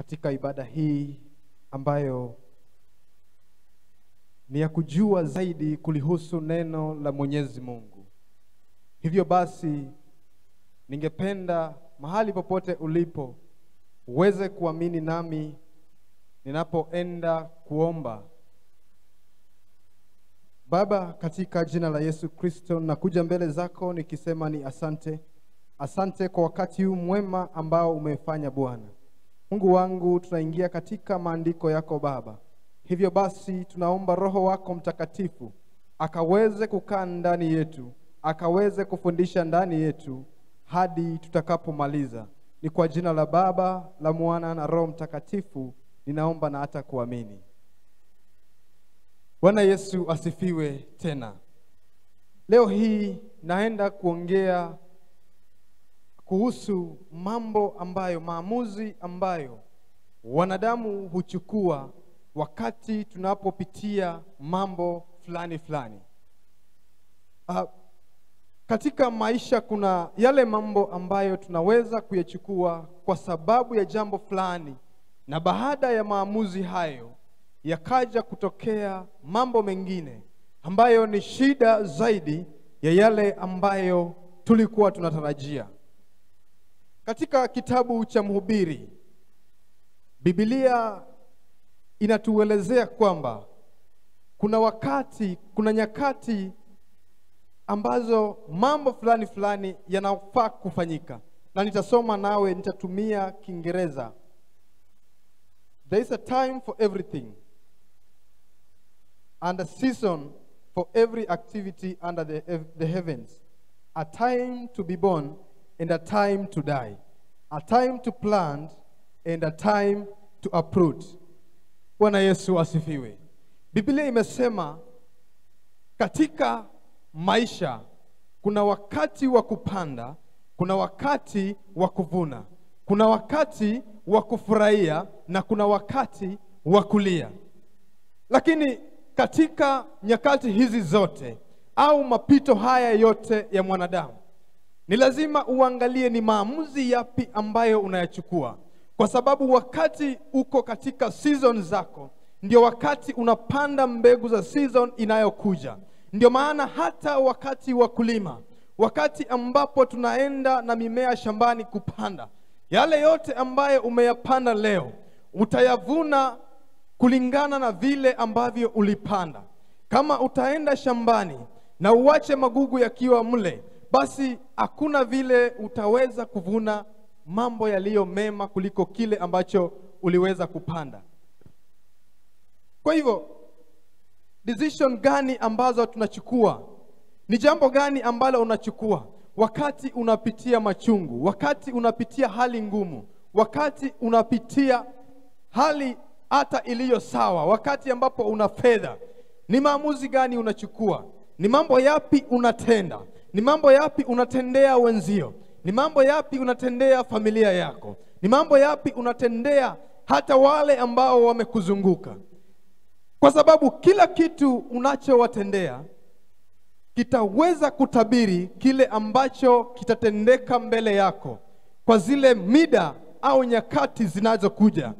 katika ibada hii ambayo ni ya kujua zaidi kulihusu neno la Mwenyezi Mungu. Hivyo basi, ningependa mahali popote ulipo uweze kuamini nami ninapoenda kuomba. Baba, katika jina la Yesu Kristo, nakuja mbele zako nikisema ni asante. Asante kwa wakati huu mwema ambao umefanya Bwana. Mungu wangu, tunaingia katika maandiko yako Baba. Hivyo basi, tunaomba Roho wako Mtakatifu akaweze kukaa ndani yetu, akaweze kufundisha ndani yetu hadi tutakapomaliza. Ni kwa jina la Baba, la Mwana na Roho Mtakatifu ninaomba na hata kuamini. Bwana Yesu asifiwe tena. Leo hii naenda kuongea kuhusu mambo ambayo, maamuzi ambayo wanadamu huchukua wakati tunapopitia mambo fulani fulani. Uh, katika maisha kuna yale mambo ambayo tunaweza kuyachukua kwa sababu ya jambo fulani, na baada ya maamuzi hayo yakaja kutokea mambo mengine ambayo ni shida zaidi ya yale ambayo tulikuwa tunatarajia. Katika kitabu cha Mhubiri, Biblia inatuelezea kwamba kuna wakati, kuna nyakati ambazo mambo fulani fulani yanafaa kufanyika, na nitasoma nawe, nitatumia Kiingereza. There is a time for everything and a season for every activity under the, the heavens, a time to be born and a time to die, a time to plant and a time to uproot. Bwana Yesu asifiwe. Biblia imesema katika maisha kuna wakati wa kupanda, kuna wakati wa kuvuna, kuna wakati wa kufurahia na kuna wakati wa kulia. Lakini katika nyakati hizi zote au mapito haya yote ya mwanadamu, ni lazima uangalie ni maamuzi yapi ambayo unayachukua, kwa sababu wakati uko katika season zako, ndio wakati unapanda mbegu za season inayokuja. Ndio maana hata wakati wa kulima, wakati ambapo tunaenda na mimea shambani kupanda, yale yote ambayo umeyapanda leo utayavuna kulingana na vile ambavyo ulipanda. Kama utaenda shambani na uache magugu yakiwa mle, basi hakuna vile utaweza kuvuna mambo yaliyo mema kuliko kile ambacho uliweza kupanda. Kwa hivyo decision gani ambazo tunachukua? Ni jambo gani ambalo unachukua wakati unapitia machungu, wakati unapitia hali ngumu, wakati unapitia hali hata iliyo sawa, wakati ambapo una fedha? Ni maamuzi gani unachukua? Ni mambo yapi unatenda? Ni mambo yapi unatendea wenzio? Ni mambo yapi unatendea familia yako? Ni mambo yapi unatendea hata wale ambao wamekuzunguka? Kwa sababu kila kitu unachowatendea kitaweza kutabiri kile ambacho kitatendeka mbele yako kwa zile mida au nyakati zinazokuja.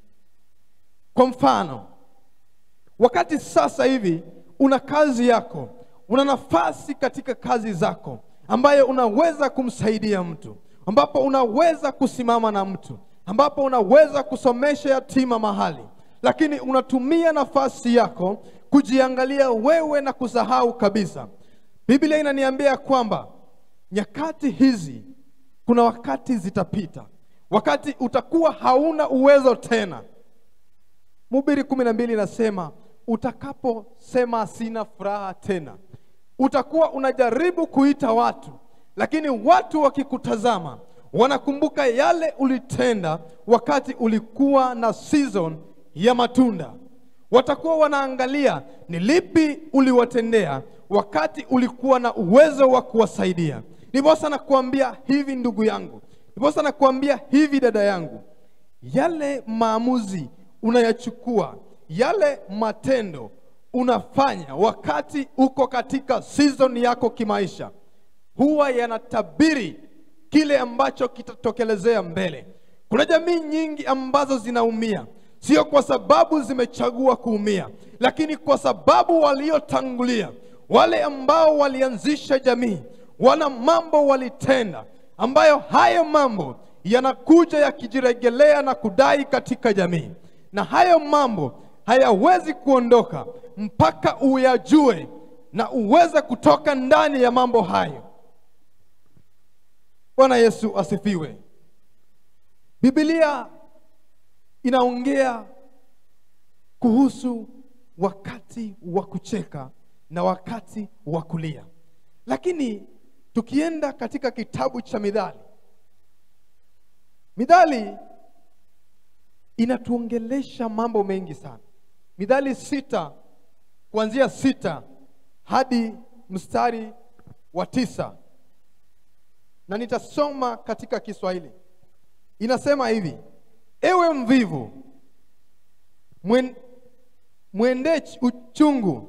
Kwa mfano, wakati sasa hivi una kazi yako, una nafasi katika kazi zako ambayo unaweza kumsaidia mtu, ambapo unaweza kusimama na mtu, ambapo unaweza kusomesha yatima mahali, lakini unatumia nafasi yako kujiangalia wewe na kusahau kabisa. Biblia inaniambia kwamba nyakati hizi kuna wakati zitapita, wakati utakuwa hauna uwezo tena. Mhubiri kumi na mbili inasema utakaposema sina furaha tena, utakuwa unajaribu kuita watu, lakini watu wakikutazama wanakumbuka yale ulitenda wakati ulikuwa na season ya matunda. Watakuwa wanaangalia ni lipi uliwatendea wakati ulikuwa na uwezo wa kuwasaidia. Ndiposa nakuambia hivi ndugu yangu, ndiposa nakuambia hivi dada yangu, yale maamuzi unayachukua, yale matendo unafanya wakati uko katika season yako kimaisha, huwa yanatabiri kile ambacho kitatokelezea mbele. Kuna jamii nyingi ambazo zinaumia, sio kwa sababu zimechagua kuumia, lakini kwa sababu waliotangulia, wale ambao walianzisha jamii, wana mambo walitenda, ambayo hayo mambo yanakuja yakijiregelea na kudai katika jamii, na hayo mambo hayawezi kuondoka mpaka uyajue na uweze kutoka ndani ya mambo hayo. Bwana Yesu asifiwe. Biblia inaongea kuhusu wakati wa kucheka na wakati wa kulia, lakini tukienda katika kitabu cha Mithali, Mithali inatuongelesha mambo mengi sana. Mithali sita kuanzia sita hadi mstari wa tisa na nitasoma katika Kiswahili. Inasema hivi: ewe mvivu, mwen, mwende uchungu,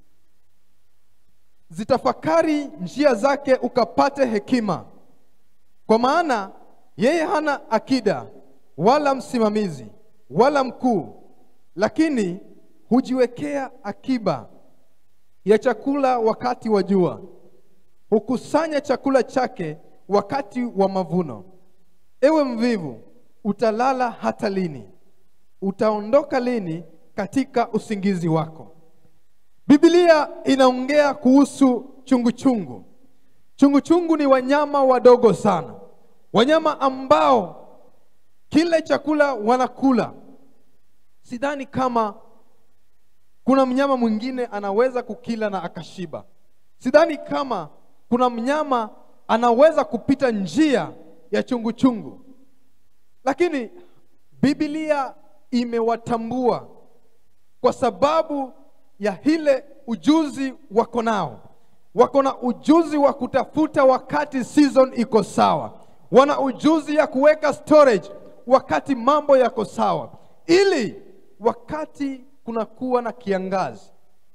zitafakari njia zake, ukapate hekima, kwa maana yeye hana akida wala msimamizi wala mkuu, lakini hujiwekea akiba ya chakula wakati wa jua, hukusanya chakula chake wakati wa mavuno. Ewe mvivu, utalala hata lini? Utaondoka lini katika usingizi wako? Biblia inaongea kuhusu chunguchungu. Chunguchungu ni wanyama wadogo sana, wanyama ambao kile chakula wanakula. Sidhani kama kuna mnyama mwingine anaweza kukila na akashiba. Sidhani kama kuna mnyama anaweza kupita njia ya chunguchungu chungu. Lakini Biblia imewatambua kwa sababu ya ile ujuzi wako nao. Wako na ujuzi wa kutafuta wakati season iko sawa, wana ujuzi ya kuweka storage wakati mambo yako sawa, ili wakati kunakuwa na kiangazi,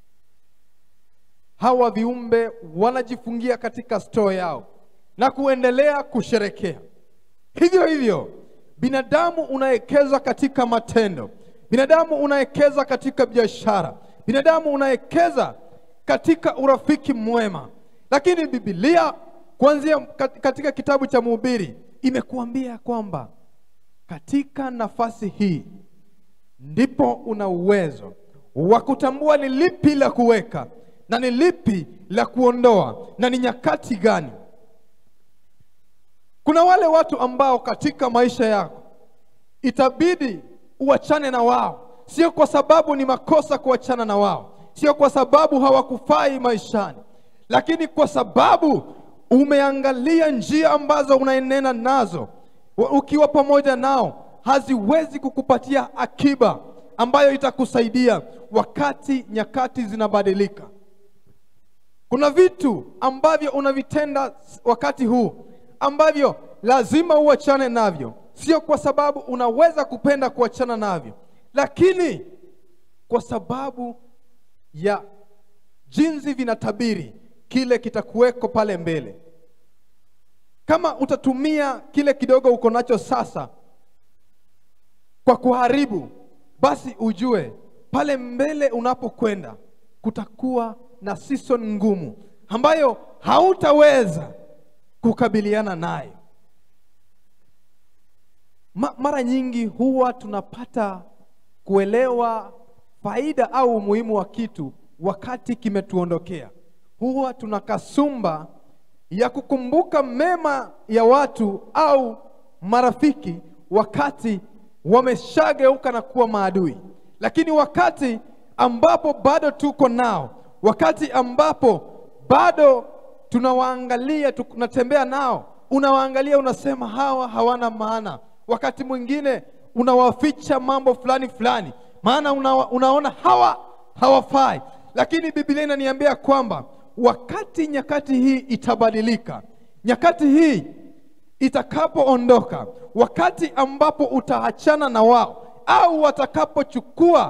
hawa viumbe wanajifungia katika store yao na kuendelea kusherekea. Hivyo hivyo, binadamu unawekeza katika matendo, binadamu unawekeza katika biashara, binadamu unawekeza katika urafiki mwema, lakini Biblia kuanzia katika kitabu cha Mhubiri imekuambia kwamba katika nafasi hii ndipo una uwezo wa kutambua ni lipi la kuweka na ni lipi la kuondoa na ni nyakati gani. Kuna wale watu ambao katika maisha yako itabidi uachane na wao, sio kwa sababu ni makosa kuachana na wao, sio kwa sababu hawakufai maishani, lakini kwa sababu umeangalia njia ambazo unaenena nazo ukiwa pamoja nao haziwezi kukupatia akiba ambayo itakusaidia wakati nyakati zinabadilika. Kuna vitu ambavyo unavitenda wakati huu ambavyo lazima uachane navyo, sio kwa sababu unaweza kupenda kuachana navyo, lakini kwa sababu ya jinsi vinatabiri kile kitakuweko pale mbele. Kama utatumia kile kidogo uko nacho sasa kwa kuharibu, basi ujue pale mbele unapokwenda kutakuwa na season ngumu ambayo hautaweza kukabiliana nayo. Ma, mara nyingi huwa tunapata kuelewa faida au umuhimu wa kitu wakati kimetuondokea. Huwa tuna kasumba ya kukumbuka mema ya watu au marafiki wakati wameshageuka na kuwa maadui, lakini wakati ambapo bado tuko nao, wakati ambapo bado tunawaangalia, tunatembea nao, unawaangalia, unasema hawa hawana maana. Wakati mwingine unawaficha mambo fulani fulani, maana una, unaona hawa hawafai, lakini Biblia inaniambia kwamba wakati nyakati hii itabadilika, nyakati hii itakapoondoka, wakati ambapo utaachana na wao au watakapochukua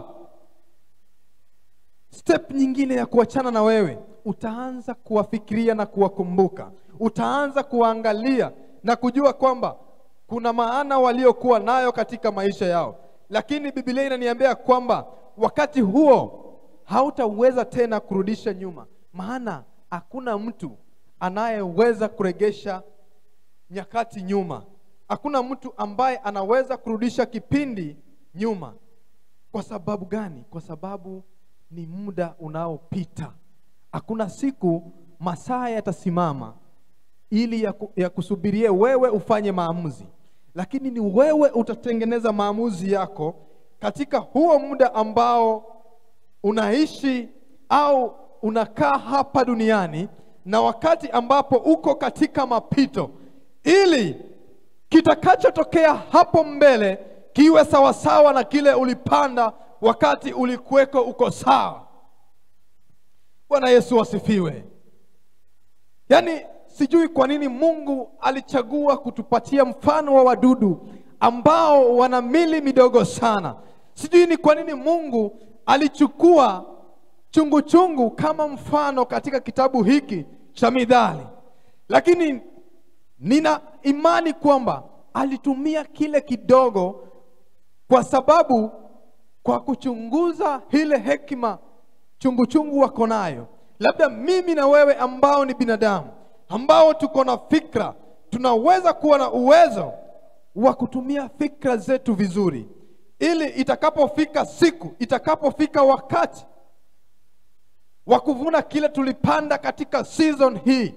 step nyingine ya kuachana na wewe, utaanza kuwafikiria na kuwakumbuka, utaanza kuwaangalia na kujua kwamba kuna maana waliokuwa nayo katika maisha yao, lakini Biblia inaniambia kwamba wakati huo hautaweza tena kurudisha nyuma, maana hakuna mtu anayeweza kuregesha nyakati nyuma. Hakuna mtu ambaye anaweza kurudisha kipindi nyuma. Kwa sababu gani? Kwa sababu ni muda unaopita. Hakuna siku masaa yatasimama ili ya, ku, ya kusubirie wewe ufanye maamuzi, lakini ni wewe utatengeneza maamuzi yako katika huo muda ambao unaishi au unakaa hapa duniani na wakati ambapo uko katika mapito, ili kitakachotokea hapo mbele kiwe sawasawa na kile ulipanda wakati ulikuweko uko sawa. Bwana Yesu asifiwe. Yaani sijui kwa nini Mungu alichagua kutupatia mfano wa wadudu ambao wana mili midogo sana. Sijui ni kwa nini Mungu alichukua chungu chungu kama mfano katika kitabu hiki cha Mithali, lakini nina imani kwamba alitumia kile kidogo kwa sababu kwa kuchunguza ile hekima chungu chungu wako nayo. Labda mimi na wewe ambao ni binadamu ambao tuko na fikra, tunaweza kuwa na uwezo wa kutumia fikra zetu vizuri, ili itakapofika siku, itakapofika wakati wa kuvuna kile tulipanda katika season hii,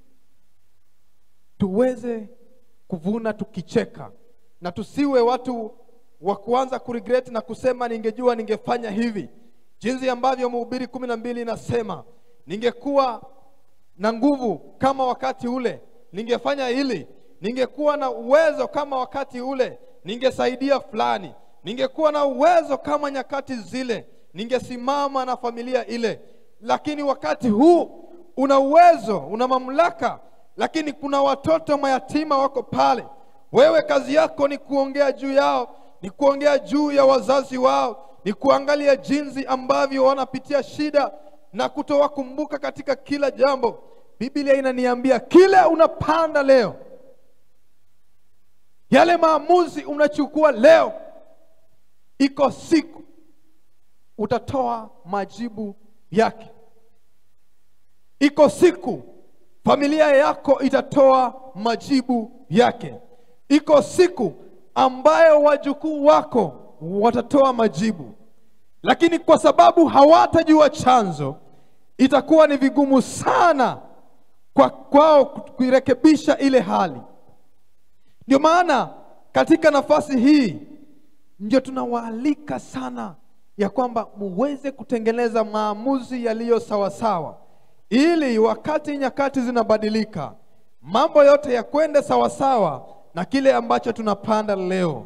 tuweze kuvuna tukicheka, na tusiwe watu wa kuanza kuregret na kusema ningejua ningefanya hivi, jinsi ambavyo Mhubiri kumi na mbili inasema ningekuwa na nguvu kama wakati ule ningefanya hili, ningekuwa na uwezo kama wakati ule ningesaidia fulani, ningekuwa na uwezo kama nyakati zile ningesimama na familia ile. Lakini wakati huu una uwezo, una mamlaka, lakini kuna watoto mayatima wako pale. Wewe kazi yako ni kuongea juu yao, ni kuongea juu ya wazazi wao, ni kuangalia jinsi ambavyo wanapitia shida na kutowakumbuka katika kila jambo. Biblia inaniambia kile unapanda leo, yale maamuzi unachukua leo, iko siku utatoa majibu yake. Iko siku familia yako itatoa majibu yake. Iko siku ambayo wajukuu wako watatoa majibu, lakini kwa sababu hawatajua chanzo, itakuwa ni vigumu sana kwa kwao kuirekebisha ile hali. Ndio maana katika nafasi hii ndio tunawaalika sana ya kwamba muweze kutengeneza maamuzi yaliyo sawasawa, ili wakati nyakati zinabadilika, mambo yote yakwende sawasawa na kile ambacho tunapanda leo.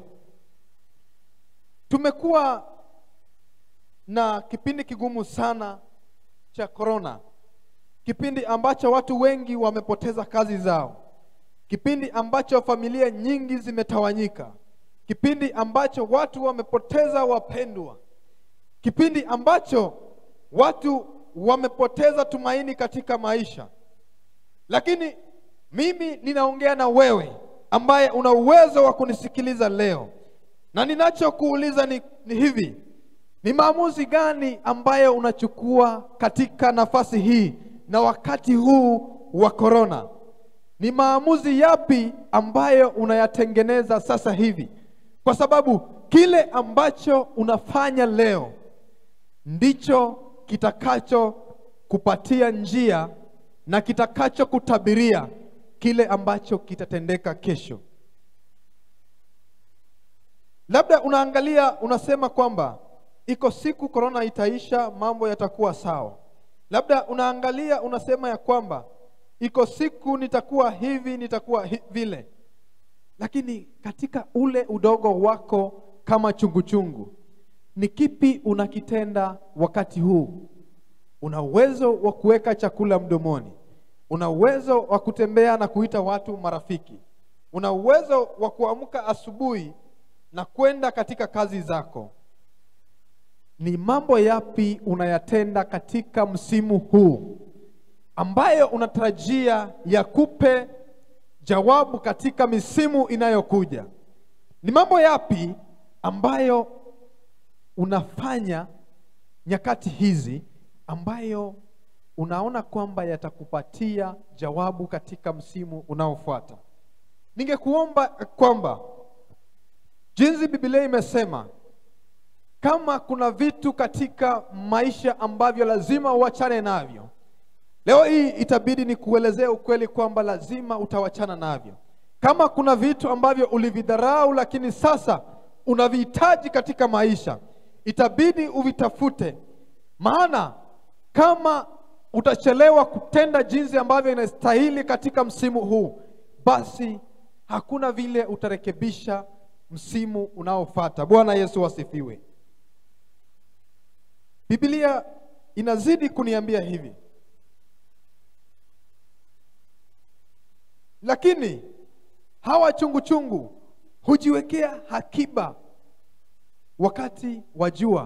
Tumekuwa na kipindi kigumu sana cha korona, kipindi ambacho watu wengi wamepoteza kazi zao, kipindi ambacho familia nyingi zimetawanyika, kipindi ambacho watu wamepoteza wapendwa, kipindi ambacho watu wamepoteza tumaini katika maisha. Lakini mimi ninaongea na wewe ambaye una uwezo wa kunisikiliza leo, na ninachokuuliza ni, ni hivi ni maamuzi gani ambayo unachukua katika nafasi hii na wakati huu wa korona? Ni maamuzi yapi ambayo unayatengeneza sasa hivi? Kwa sababu kile ambacho unafanya leo ndicho kitakacho kupatia njia na kitakacho kutabiria kile ambacho kitatendeka kesho. Labda unaangalia unasema kwamba iko siku korona itaisha, mambo yatakuwa sawa. Labda unaangalia unasema ya kwamba iko siku nitakuwa hivi, nitakuwa hi vile. Lakini katika ule udogo wako kama chunguchungu chungu, ni kipi unakitenda wakati huu? Una uwezo wa kuweka chakula mdomoni, una uwezo wa kutembea na kuita watu marafiki, una uwezo wa kuamka asubuhi na kwenda katika kazi zako ni mambo yapi unayatenda katika msimu huu ambayo unatarajia yakupe jawabu katika misimu inayokuja. Ni mambo yapi ambayo unafanya nyakati hizi ambayo unaona kwamba yatakupatia jawabu katika msimu unaofuata? Ningekuomba kwamba jinsi Biblia imesema, kama kuna vitu katika maisha ambavyo lazima uachane navyo, leo hii itabidi ni kuelezea ukweli kwamba lazima utawachana navyo. Kama kuna vitu ambavyo ulividharau, lakini sasa unavihitaji katika maisha, itabidi uvitafute, maana kama utachelewa kutenda jinsi ambavyo inastahili katika msimu huu, basi hakuna vile utarekebisha msimu unaofuata. Bwana Yesu asifiwe. Biblia inazidi kuniambia hivi, lakini hawa chungu chungu hujiwekea hakiba wakati wa jua,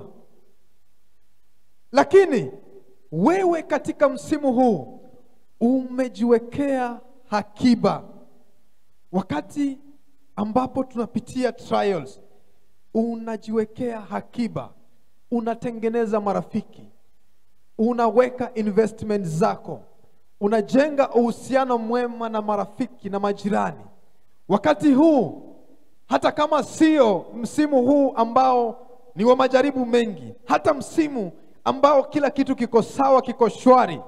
lakini wewe katika msimu huu umejiwekea hakiba wakati ambapo tunapitia trials, unajiwekea hakiba, unatengeneza marafiki, unaweka investment zako, unajenga uhusiano mwema na marafiki na majirani. Wakati huu hata kama sio msimu huu ambao ni wa majaribu mengi, hata msimu ambao kila kitu kiko sawa, kiko shwari,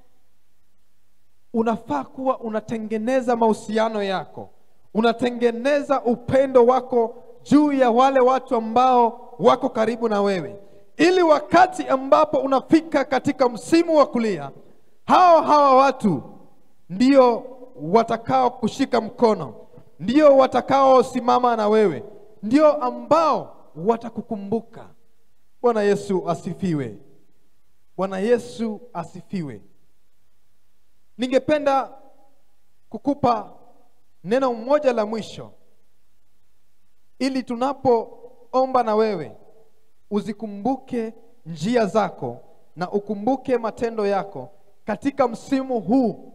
unafaa kuwa unatengeneza mahusiano yako, unatengeneza upendo wako juu ya wale watu ambao wako karibu na wewe, ili wakati ambapo unafika katika msimu wa kulia, hawa hawa watu ndio watakao kushika mkono, ndio watakaosimama na wewe, ndio ambao watakukumbuka. Bwana Yesu asifiwe. Bwana Yesu asifiwe. Ningependa kukupa neno moja la mwisho ili tunapoomba na wewe uzikumbuke njia zako na ukumbuke matendo yako katika msimu huu,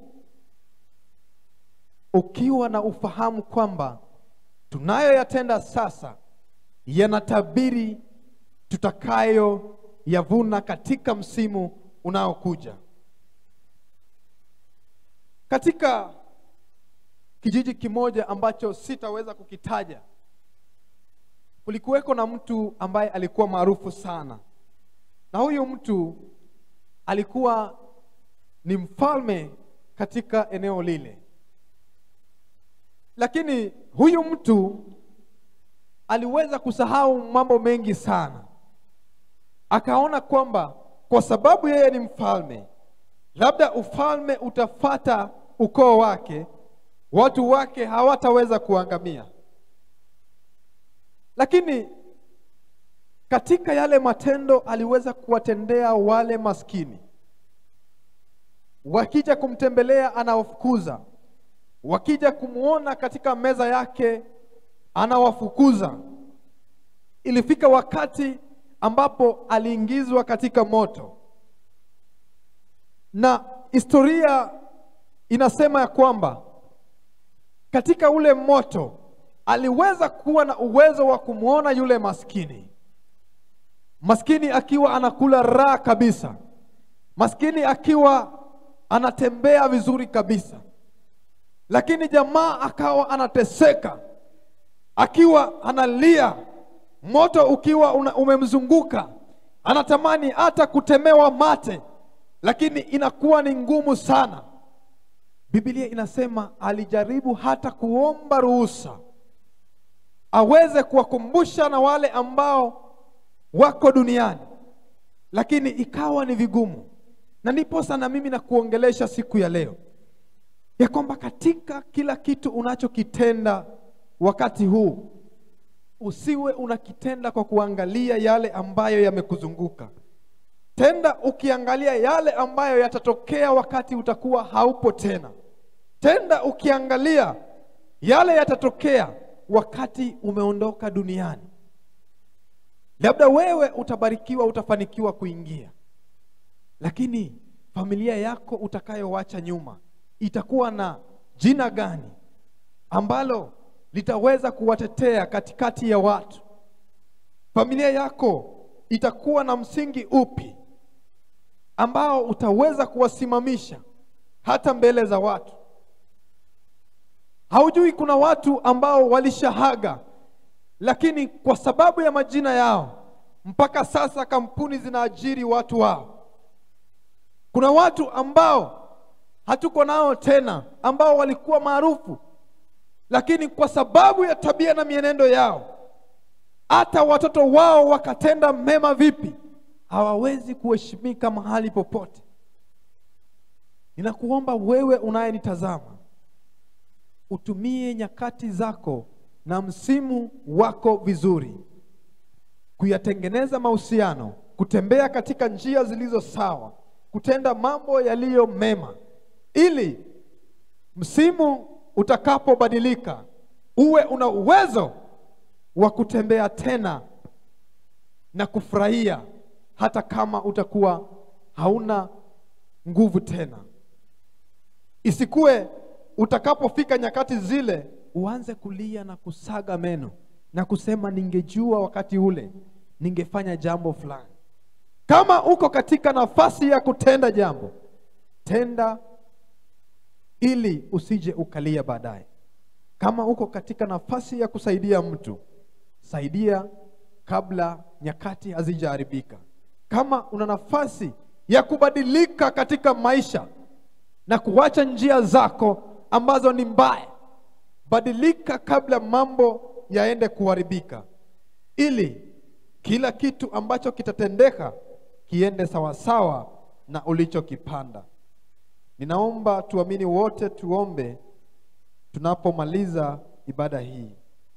ukiwa na ufahamu kwamba tunayoyatenda sasa yanatabiri tutakayo yavuna katika msimu unaokuja. Katika kijiji kimoja ambacho sitaweza kukitaja, kulikuweko na mtu ambaye alikuwa maarufu sana, na huyu mtu alikuwa ni mfalme katika eneo lile, lakini huyu mtu aliweza kusahau mambo mengi sana. Akaona kwamba kwa sababu yeye ni mfalme, labda ufalme utafata ukoo wake, watu wake hawataweza kuangamia. Lakini katika yale matendo aliweza kuwatendea wale maskini, wakija kumtembelea anawafukuza, wakija kumwona katika meza yake anawafukuza. Ilifika wakati ambapo aliingizwa katika moto, na historia inasema ya kwamba katika ule moto aliweza kuwa na uwezo wa kumwona yule maskini, maskini akiwa anakula raha kabisa, maskini akiwa anatembea vizuri kabisa, lakini jamaa akawa anateseka, akiwa analia, moto ukiwa una, umemzunguka, anatamani hata kutemewa mate, lakini inakuwa ni ngumu sana. Biblia inasema alijaribu hata kuomba ruhusa aweze kuwakumbusha na wale ambao wako duniani, lakini ikawa ni vigumu. Na ndiposa na mimi nakuongelesha siku ya leo ya kwamba katika kila kitu unachokitenda wakati huu usiwe unakitenda kwa kuangalia yale ambayo yamekuzunguka. Tenda ukiangalia yale ambayo yatatokea wakati utakuwa haupo tena. Tenda ukiangalia yale yatatokea wakati umeondoka duniani. Labda wewe utabarikiwa, utafanikiwa kuingia, lakini familia yako utakayowacha nyuma itakuwa na jina gani? ambalo litaweza kuwatetea katikati ya watu? Familia yako itakuwa na msingi upi ambao utaweza kuwasimamisha hata mbele za watu? Haujui kuna watu ambao walishahaga, lakini kwa sababu ya majina yao mpaka sasa kampuni zinaajiri watu wao. Kuna watu ambao hatuko nao tena, ambao walikuwa maarufu, lakini kwa sababu ya tabia na mienendo yao, hata watoto wao wakatenda mema vipi, hawawezi kuheshimika mahali popote. Ninakuomba wewe unayenitazama utumie nyakati zako na msimu wako vizuri, kuyatengeneza mahusiano, kutembea katika njia zilizo sawa, kutenda mambo yaliyo mema, ili msimu utakapobadilika uwe una uwezo wa kutembea tena na kufurahia, hata kama utakuwa hauna nguvu tena. Isikuwe utakapofika nyakati zile uanze kulia na kusaga meno na kusema ningejua wakati ule ningefanya jambo fulani. Kama uko katika nafasi ya kutenda jambo, tenda ili usije ukalia baadaye. Kama uko katika nafasi ya kusaidia mtu, saidia kabla nyakati hazijaharibika. Kama una nafasi ya kubadilika katika maisha na kuacha njia zako ambazo ni mbaya, badilika kabla mambo yaende kuharibika, ili kila kitu ambacho kitatendeka kiende sawasawa na ulichokipanda. Ninaomba tuamini wote, tuombe tunapomaliza ibada hii.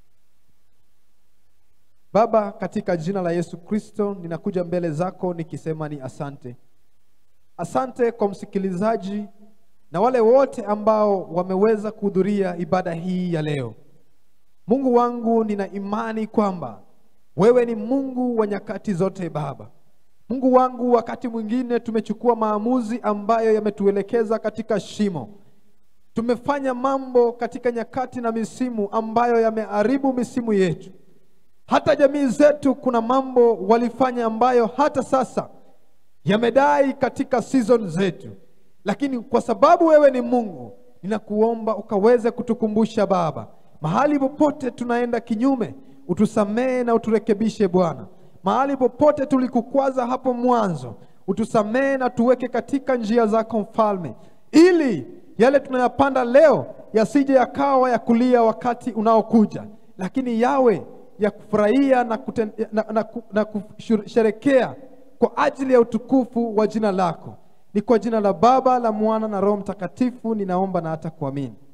Baba, katika jina la Yesu Kristo, ninakuja mbele zako nikisema ni asante. Asante kwa msikilizaji na wale wote ambao wameweza kuhudhuria ibada hii ya leo. Mungu wangu, nina imani kwamba wewe ni Mungu wa nyakati zote Baba. Mungu wangu, wakati mwingine tumechukua maamuzi ambayo yametuelekeza katika shimo. Tumefanya mambo katika nyakati na misimu ambayo yameharibu misimu yetu. Hata jamii zetu kuna mambo walifanya ambayo hata sasa yamedai katika season zetu, lakini kwa sababu wewe ni Mungu, ninakuomba ukaweze kutukumbusha Baba, mahali popote tunaenda kinyume, utusamehe na uturekebishe Bwana. Mahali popote tulikukwaza hapo mwanzo, utusamehe na tuweke katika njia zako Mfalme, ili yale tunayapanda leo yasije yakawa ya kulia wakati unaokuja, lakini yawe ya kufurahia na, kuten, na, na, na kusherekea kwa ajili ya utukufu wa jina lako. Ni kwa jina la Baba, la Mwana na Roho Mtakatifu ninaomba na hata kuamini.